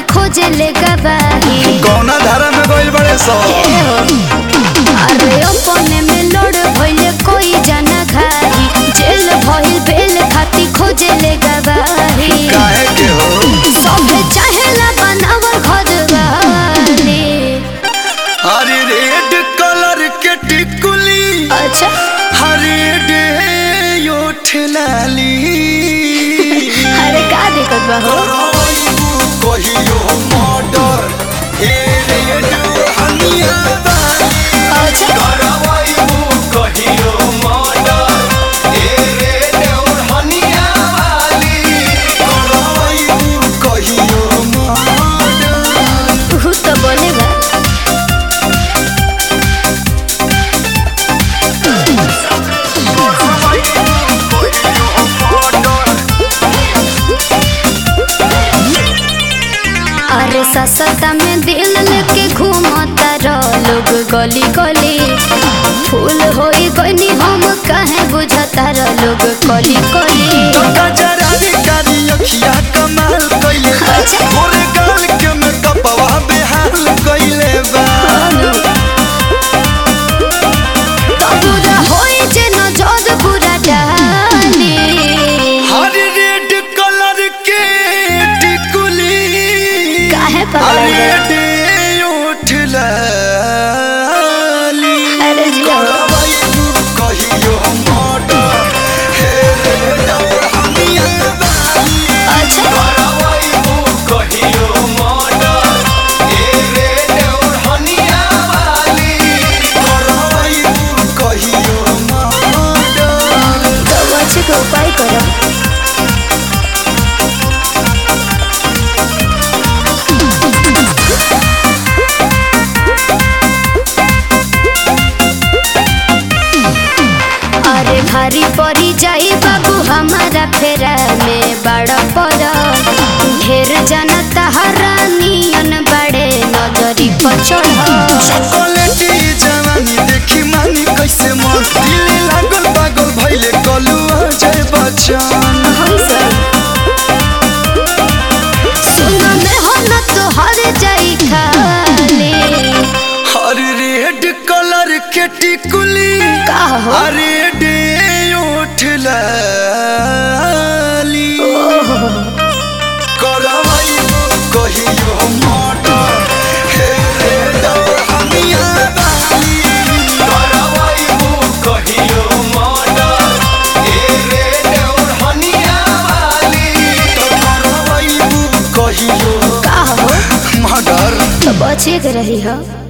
खोजे ले गवाही कौना धारा में गइल बड़े सो अरे अपने में लड़ भइले कोई जाना घाही जेल भइल बेल खाती खोजे ले गवाही काहे के हो सभे चाहेला बनावल घर वाली हरी रेड कलर के टिकुली अच्छा हरी डे ओठ लाली अरे का दिक्कत बा हो कराइबू कहियो मर्डर ए रेड हनिया बाली अच्छा कराइबू कहियो मर्डर ए रेड हनिया बाली कराइबू कहियो मर्डर तू तो बोलेगा अरे ससता में दिल लेके घूमता रह लोग गली गली फूल होई गनी हम काहे बुझता रह लोग कली कली गजरानी कारी अखिया कमाल कइले बा अच्छा। मोरे गाल के मेकअपवा बेहाल कइले बा तो पूरा होई जे नजर पूरा डाली हर रेड कलर के टिकुली काहे हर पागल है? रेड ओठ लाली अरे जिया करवाइबू कहियो मर्डर हे रेड हनिया बाली अच्छा करवाइबू कहियो मर्डर हे रेड हनिया बाली करवाइबू कहियो मर्डर तो बच्चे का उपाय करो अरे भारी पड़ी जाई बाबू हमारा फेरा में बड़ा पर ढेर जाना तहरा नियन बड़े नजरी पर चढ़ चॉकलेटी जवानी देखी मानी कैसे मन दिल लागल पागल भइले कलुआ जय बच्चन सुना में हो न तो हर जाई खाली हर रेड कलर के टिकुली का हो अरे डे ओठ लाली करवाइबू कहियो मर्डर हे रेड हनिया बाली करवाइबू कहियो मर्डर हे रेड हनिया बाली करवाइबू कहियो का हो मर्डर तो बचे के रही हो